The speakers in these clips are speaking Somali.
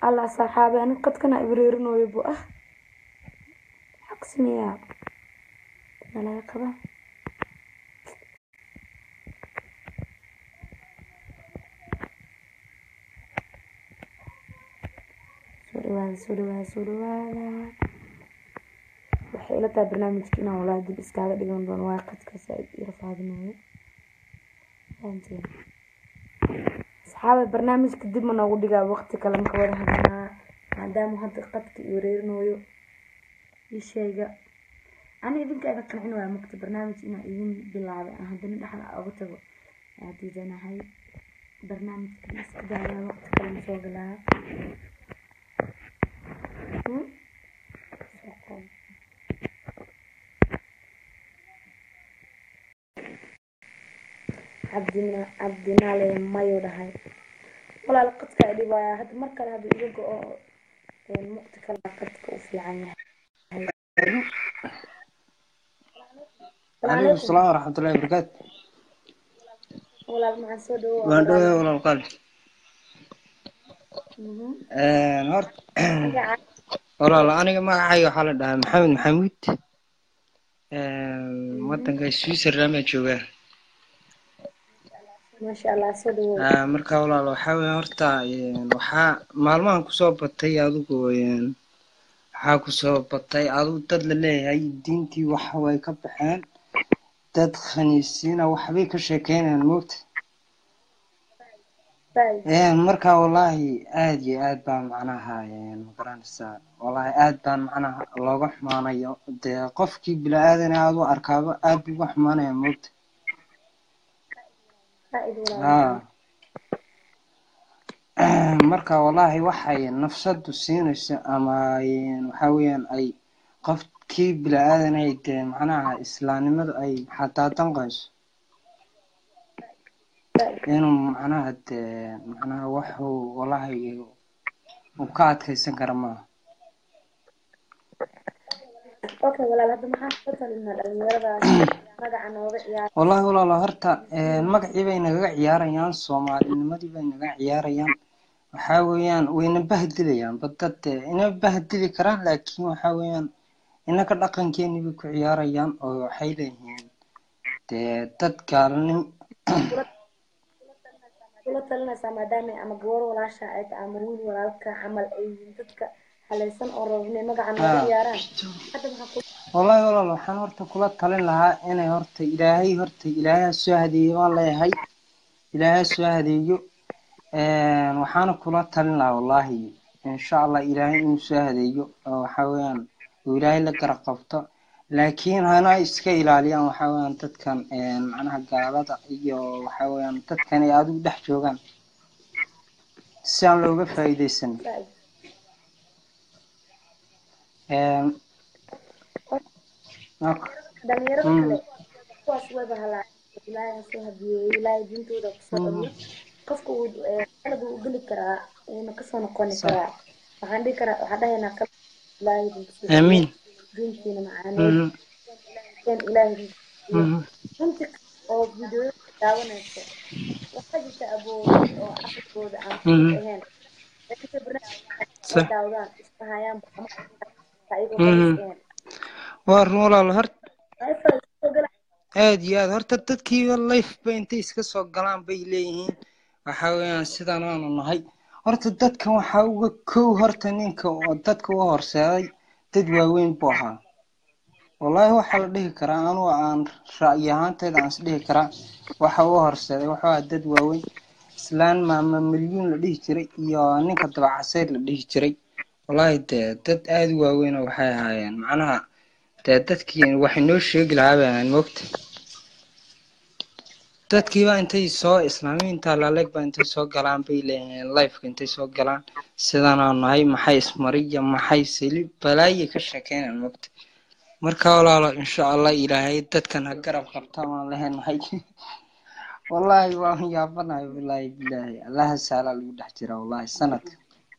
allah saaxaabe ani qadkana ibreerinooyo bu ah xaqsimiyaa nalaga qaba soo dhawaada soo dhawaada soo dhawaada waxay ila tahay barnaamijka inaan walaa dib iskaaga dhigan doono waa qadka saaid ira faadinooyo fahanteen asxaabe barnaamijka dib ma noogu dhigaa waqti kale maka wada hadlanaa maadaama hadda qadka iyo wareerinooyo ii sheega ani idinka iga qancin waaya mugta barnaamij inaa idin bilaabay aan haddana dhexda uga tago aa diidanahay barnaamijkan iska daayaa waqti kale ma soo galaa Hmm? Soo qabo. cabdina cabdinaale mayu dhahay walaal qadka ay dhibaaya hadda mar kale hadda iyaga oo muqti kale qadka u fiican yahay عليكم السلام ورحمة الله وبركاته walaal maxaa soo dhawo waan dhowey walaal qalbi horta walaal aniga magacayga waxaa la dhahaa maxamed maxamuud wadanka switzerland baan joogaa maasha allah soo dhawo Ah, marka walaal waxaa weeye horta een, waxaa maalmahan kusoo batay adigu een, waxaa kusoo batay adigu dad la leeyahay diintii waxa way ka baxeen dad khaniisiina waxbay ka sheekeynayaan moogta Een, marka wallaahi aad iyo aad baan macnaha een, magaranaysaa wallaahi aad baan macnaha looga xumaanayo dee qofkii bini-aadan aad u arkaaba aad buu uga xumaanaya moogta faaid haa walaal marka wallaahi waxay nafsadu siinayso ama een, waxaa weeyaan ay qofkii bini-aadan ay dee macnaha islaamnimadu ay xataa danqayso inuu macnaha dee macnaha waxuu wallaahi uu ka adkaysan kara maaha okay walaal hadda maxaa ka talinaa dhalinyaradaas magaca nooga ciyaar wallaahi walaalo horta een, magacii bay nagaga ciyaarayaan soomaalinimadii bay naga ciyaarayaan waxaa weeyaan wayna bahdilayaan badad dee ina bahdili karaan laakiin waxaa weeyaan inaka dhaqankeeni bay ku ciyaarayaan oo waxay leeyihiin dee dad gaalnim kula talinaysaa maadaama ama gabar walaasha ay tahay ama wiil walaalka camal ay yihiin dadka halaysan oo raba inay magaca nooga haa ciyaaraan hadda maxaa ku wallaahi walaal waxaan horta kula talin lahaa inay horta ilaahay horta ilaahay ha soo hadeeyo waan leeyahay ilaahay ha soo hadeeyo Een, waxaana kula talin lahaa wallaahi insha allah ilaahay inuu soo hadeeyo oo waxaa weeyaan uu ilaahay la garab qabto laakiin hana iska ilaaliyaan waxaa weeyaan dadkan een, macnaha gaalada iyo waxaa weeyaan dadkan ay adigu dhex joogaan si aan looga faa'iidaysan faaid Een, ok. dhalinyarada Mm, kale kuwaas wayba halaa ilaahay ha soo hadiyeeyo ilaahay diintooda kusoo mm, celiyo qofka uu eh, qalad uu geli karaa wuuna kasoo noqoni sax karaa waxaan dhihi karaa waxaan dhahaynaa qalad ilaahay idin kusoo celiyo amiin diintiina macaaneed Mhm, kan ilaahay idin kusoo celiyo mhm, runti oo fiidiyoyada daawanayso waxaa jirta aboobay oo caqligooda aan fudud mhm, ahayn laakiinse barnaamijka ay sax daawadaan isfahayaan ama ayagoo mhm. khaniis ahayn waa run walaal horta ay faa'iido gala aad iyo aad horta dadkiiba life ba intay iska soo galaan bay leeyihiin waxaa weeyaan sidaan aanu nahay horta dadkan waxaa uga kow horta ninka oo dadka u horseeday dad waaweyn buu ahaa wallaahi waxaa la dhihi karaa anugu aan ra'yi ahaanteyda aan is dhihi karaa waxa u horseeday wuxuu ahaa dad waaweyn islaan maama milyuun la dhihi jiray iyo ninka dabacaseyr la dhihi jiray wallaahi dee dad aad u waaweyn oo waxay ahaayeen macnaha dee dadkii waxay noo sheegi lahaa baan moogta dadkiiba intay soo islaamiyiinta laaleeg ba intay soo galaan bay leeyihiin lifeka intay soo galaan sidanaa nahay maxay ismariya maxay sili balaayay ka sheekeynaan moogta marka walaalo insha allah ilaahay dadkan ha garab qabta waan leheenahay wallaahi waan yaabanahay wallaahi bilaahi allaha saalaa lagu dhex jira wallaahi sanadka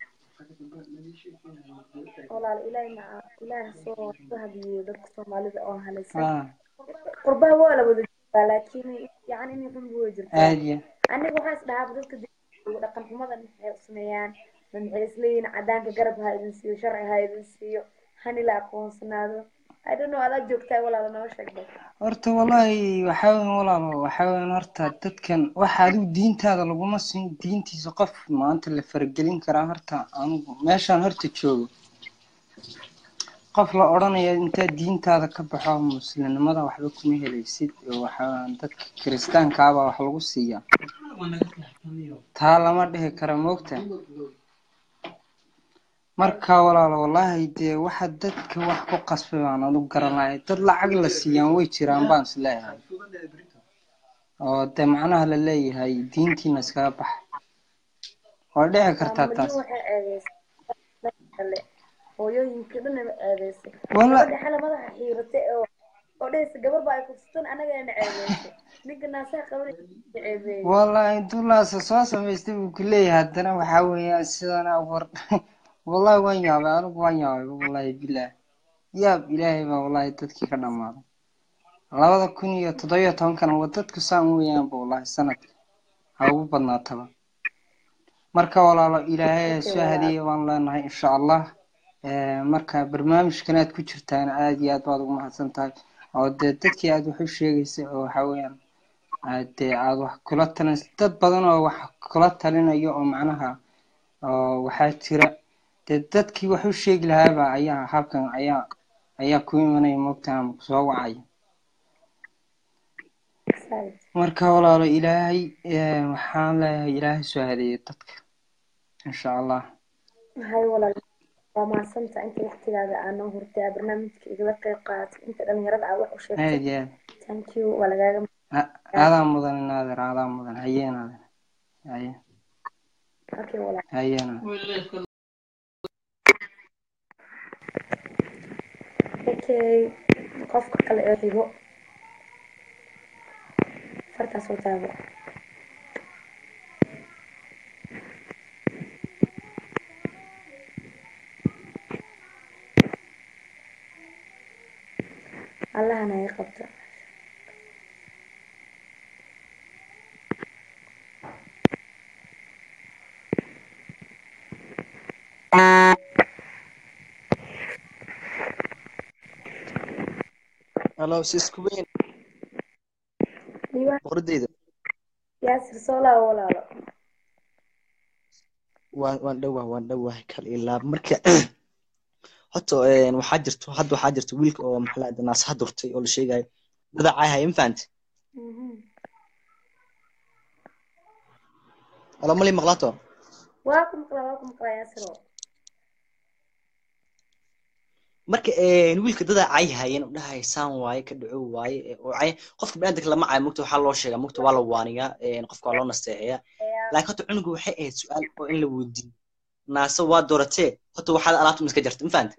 walaal ilaahay maca ilaahay ha soo soo hadiyeeyo dadka soomaalida oo halaysan ah qurbaha waa la wada jirtaa laakiin yacni inay xun way jirtaa aad iyo aniga waxaa is dhahaaba dadka dib- dhaqan xumadan waxay sameeyaan maxay isleeyihin cadaanka garab ha idin siiyo sharci ha idin siiyo hani la aqoonsanaado i don't know adaa joogtaa walaala noo sheeg bal horta wallaahi waxaa weyan walaalo waxaa weyan horta dadkan waxa adigu diintaada laguma siin diintiisa qof maanta la faragelin karaa horta anigu meeshaan horta joogo qof la odhanaya intaa diintaada ka baxo muslimnimada waxba kuma helaysid oo waxaa weyan dadka kiristaankaabaa wax lagu siiyaa taa lama dhihi kara moogta marka walaalo wallaahi dee waxa dadka wax ku qasbay baan adu garan lahay dad lacag la siiyaan way jiraan baan is leeyahay oo dee macnaha la leeyahay diintiina iskaga baxa waa dhici kartaa taas waxay eedeysay kale hooyooyinka dhanaba eedeysay Walla- gabadha xala madaxa xiiratay oo oo dhehaysa gabar baa ay kufsatan anagana ceebeysay ninka naasaha qabanay ceebeeyey wallaahi dulaasa soo samaystay buu ku leeyahay haddana waxaa weeyaan sidan war wallahi waan yaabay anigu waan yaabay wallaahi bilaah yaab ilaahay baa wallaahi dadkii ka dhammaaday labada kun iyo toddobiyo tobankana waa dadku saan weeyaanba wallaahi sanadka ha ugu badnaataba marka walaalo ilaahay ha soo hadiya waan leenahay insha allah Eh, marka barnaamijkan aad ku jirtaan aad iyo aad baad ugu mahadsan tahay oo dee dadkii aad wax u sheegaysay oo waxaa weeyaan aad dee aad wax kula talin dad badan oo wax kula talinayo oo macnaha oo waxaa jira dee dadkii wax u sheegi lahaaba ayaa halkan ayaa ayaa ku imanaya moogtaa ama kusoo wacaya Saaid. marka walaalo ilaahay eh, waxaan leeyahay ilaahay soo hadeeyo dadka insha allah hay walaal waa mahadsanta inta waqtigaada aa noo hurtay aa barnaamijka igala qeyb qaadatay inta dhalinyarada aa wax u sheegtay aad iyo aad thank you waa lagaaga A- aadaa mudan naadir aadaa mudan haye naadir haye okay walaal haye naadir okay qofka kale ee xigo fartaas oo taabo allahana ay qabto halo sisku weyn diiwaan boqoradeyda yaasir soolaa walaalo waan waan dhowah waan dhowahay kal ilaab marka horta een, waxaa jirto hadda waxaa jirto wiilka oo maxaa la naasaha durtay oo la sheegayo dadacaay haya ma fahamte halo mali maqlaato waa ku maqlaa waa ku maqlaa yaasiro marka een, wiilka dadacaay hayan u dhahay saan waaye ka dhaco waaye ee, oo cay qofka baniaadamka lama caayo mugta waxaa loo sheegaa mugta waa la waaniyaa een, qofka waa loo nasteexeeyaa laakiin horta cunuga waxay ahayd su-aal oo in la weydiiyo naase waa dooratee horta waxaad alaabta miska jarta ma fahamte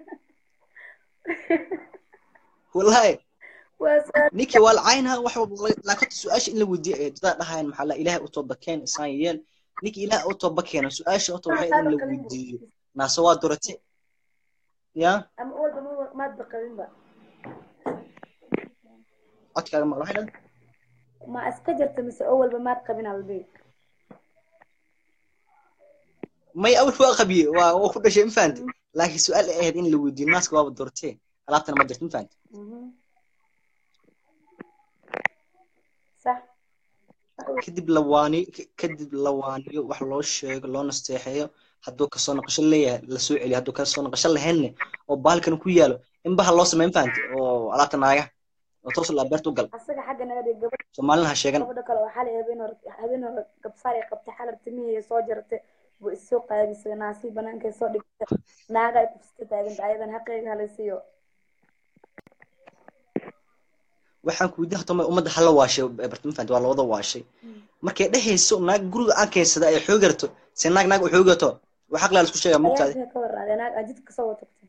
wallahi waa su-aal ninkii waa lacaynaa wax walba la- laakiin horta su-aasha in la weydiiyo ee dadaa dhahayan maxaa la ilaahay u toobakeen isaan yeel ninkii ilaahay u toobakeena su-aasha horta waxay in la weydiiyo naase waa dorate ya ama walba ma maad baqabinba codkaaga maqla waxay dhan ma iska jirta mise oo walba maad qabin albi may awal waa qabiye waa waa ku dhashay ma fahante laakiin su-aal ay ahayd in la weydiiyo naaska waaba doortee alaabtana ma jirto ma fahante sax kadib la waaniyo ka- kadib la waaniyo wax loo sheego loo nasteexeeyo hadduu kasoo noqosho leeyahay lasoo celiyo hadduu kasoo noqosho lahaynne oo baalkan ku yaalo in baha loo sameeyo ma fahante oo alaabta naagaha oo toos laa beerta u gal asaga xagga naga dhig gabadha soomaalina ha sheegan gabadha kale oo xalay habeen hore habeen hore gabsaar ay qabtay xalar timihii soo jartay buu isoo qaadisay naasii banaankay soo dhigtay naaga ay kufsita taaganta ayadan xaqeyga halaysiiyo waxaan ku weydiin hataa ummadda hala waashay barta ma fahante waa lawada waashay markay dhehayso naag guriga aan keensada ay xoogarto se naag naag u xoogato wax aqlaa laisku sheegaa mugtaadi ayaa ka waraaday naag aa jidka kasoo watagtay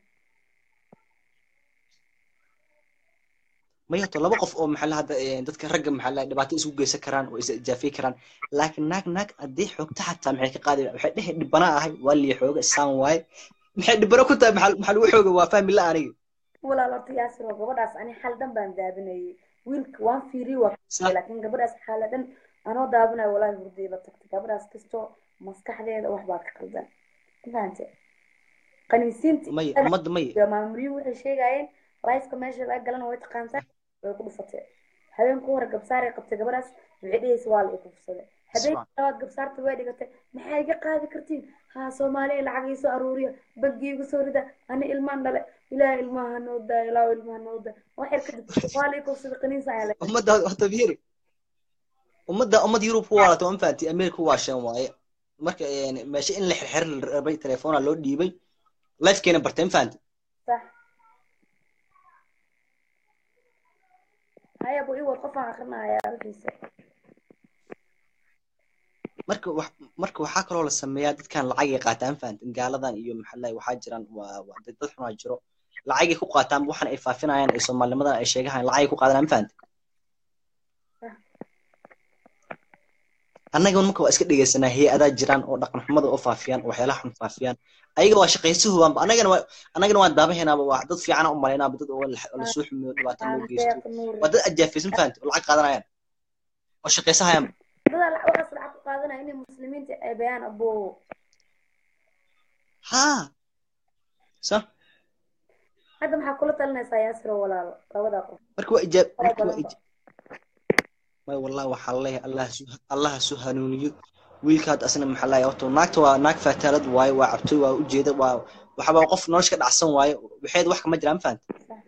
maya to laba qof oo maxaa la hadda eh, dadka ragga maxaa la dhibaato isugu geysan karaan oo is ijaafay karaan laakiin naag naag haddii xoogta xataa maxay ka qaadi waxay dhehe dhibana ahay waa lii xooga saan waaye maxay dhibano ku tahay maxaa maxaa lagu xooga waa fahmi la aniga walaal horta yaasir oo gabadhaas ani xal dhan baan daabinayay wiilka waan fiiriye waa Sa- laakiin gabadhaas xaala dhan anoo daabinayo walaahi hurdayba tagtay gabadhaas kastoo maskaxdeeda wax baa ka qaldan mafahante qaniisiinta may ummadda may maamuliyuhu waxay sheegayeen lifeka meesha laga galana way taqaantaa way ku dhufatay habeenku hore gabsaaray qabtay gabadhaas waxay dhehaysa waa la ikufsaday habeenka labaad gabsaarta way dhigatay maxaa iga qaadi kartiin haa soomaaliya lacag ii soo aruuriya bangi igu soo rida ani ilmaan dhale ilaah ilmaha noo daa ilaa ilmaha noo daa waxyar kadib waa la ikufsaday qaniisa ayaa la ummadda horta fiiri ummadda ummadda yurub ku waalatay waan fahanti america ku waasheen waaye marka meesha in la xirxir la rabay telefoona loo dhiibay lifekeena bartay ma fahanti صح هيا ابو ايوه قفا اخرنا يا رجيسه marka wax marka waxaa kaloo la sameeyaa dadkan lacagay qaataan fahantin gaaladan iyo maxallahi waxaa jiraan waa waa dad dad xunaa jiro lacagay ku qaataan waxan ay faafinayaan ay soomaalinimadan ay sheegahayaan lacagay ku qaadanaan ma fahantin annaga marka waa iska dhegeysanaa hay-adaa jiraan oo dhaqan xumada oo faafiyaan oo waxyaalaha xun faafiyaan ayaga waa shaqaysuhubaanba annagana waa annagana waan daabahaynaba waa dad fiicana u malaynaaba dad oo la- lasoo xumeeyo dhibaata loo geysto deeq nuur waa dad ajaafaysan fahanti oo lacag qaadanayaan oo shaqaysahayaan dada waxaas lacag ku qaadanaya inay muslimiinta ay bayaan abo haa sa hadda maxaa kula talinaysaa yaasiro walaalo labada qof marka waa ijaab fara marka waa badanba ija may wallahi waxaa leeyahay allah su allah su hanuuniyo wiilka hadda asna maxaa leeyahay horta naagta waa naag fataalad waaye waa cabtoy waa ujeeda waa waxaba qof nolosha ka dhacsan waaye waxeed wax kama jiraan fahanta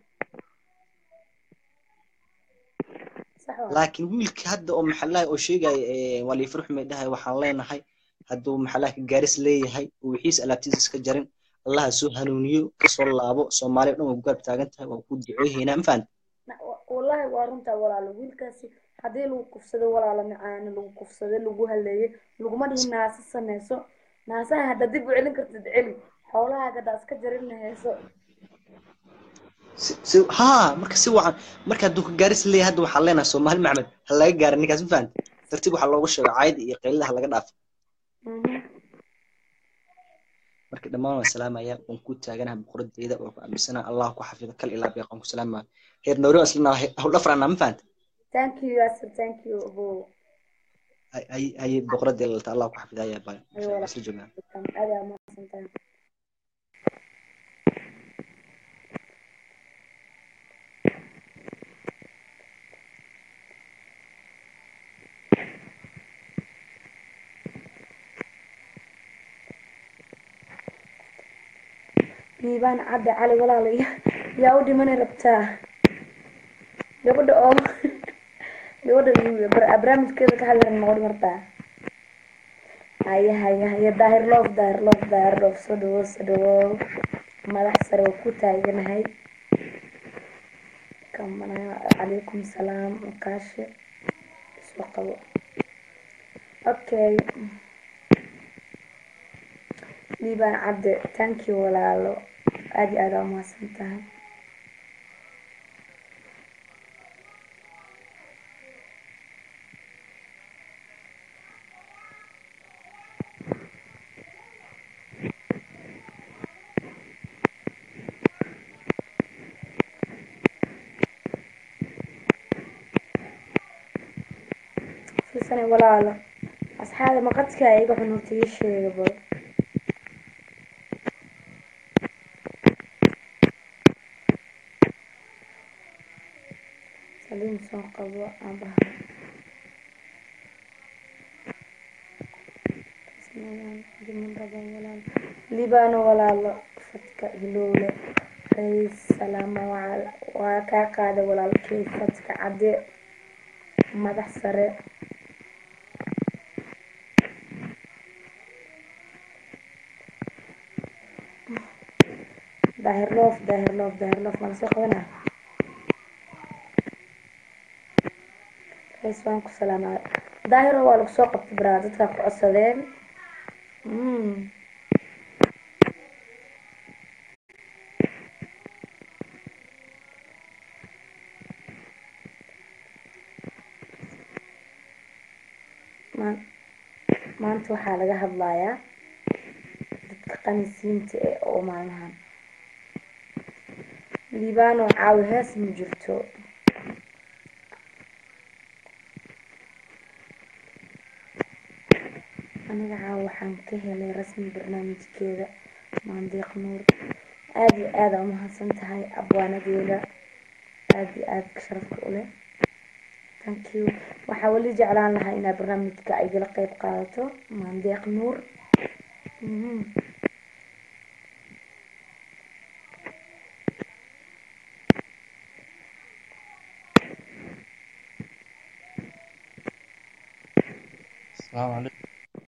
sax waa laakiin wiilka hadda oo maxaa leeyahay oo sheegaya waa liifar xumay dhahay waxaan leenahay hadduu maxaa leeyahay ka gaaris leeyahay oo wixiisa alaabtiisa iska jarin allah soo hanuuniyo kasoo laabo soomaaliya dhan waa ku garab taagan tahay waa ku ducooyhaynaa ma fahanta Na- wa- wallahi waa runtaa walaalo wiilkaasi haddii lagu kufsado walaalo macaane lagu kufsado lagu haleeyo laguma dhihin naasa sameyso naasaha hadda dib u celin kartid celi xoolahaaga haddaa iska jarinna heeso si si haa marka si wacan marka hadduu ka gaaris leeyahay hadda waxaan leenahay soomaali maxmed ha laga gaara ninkaas ma fahanta tartiib waxaa looga sheego caayada iyo qaylada ha laga dhaafo Mhm. marka dhammaan waan salaamaya waan ku taaganaha boqoradeyda waan ku aaminsanaha allah ku xafido kal ilaa beeqan ku salaamaya heer noori waan isla hawl dhafranaa ma fahanta thank you yaasir thank you abo haye boqoradii lalta allah ku xafida ayaa baa Ay, walaal. isla joognaa adaa mahadsantahay miibaan cadde cali walaal ya- yaa u dhimani rabtaa gabadha oo gabadha bar- barnaamijkeeda ka hadlaran ma odhan kartaa haya haya haya daahir loof daahir loof daahir loof soo dhawow soo dhawow madax sare oo ku taaganahay kamana calaykum salaam makaashe soo qabo okay liibaan cabde thank you walaalo aad iyo aad aa umahadsan tahay fiirsane walaalo asxaabi maqadka iga xun horta ii sheega bal saliim soo qabo aabaha libaano walaalo fadka hilowle rays salaama waa- waa kaa qaada walaalkey fadka cadde madax sare daahir loof daahir loof daahir loof mala soo qabanaa rays waan ku salaamaa daahiro waa lagu soo qabtay baraa dadkaa ku codsadeen Mm. maan- maanta waxaa laga hadlayaa dadka qanisiinta ee oo maalmahan liibaano caawi hees ma jirto aniga caawa waxaan ka helay rasmi barnaamijkeeda maandeeq nuur aada iyo aada aa umahadsan tahay abwaanadeeda aada iyo aada sharafka u leh thank you waxaa weli jeclaan lahaa inaa barnaamijka ay igala qeyb qaadato maandeeq nuur Mhm. السلام عليكم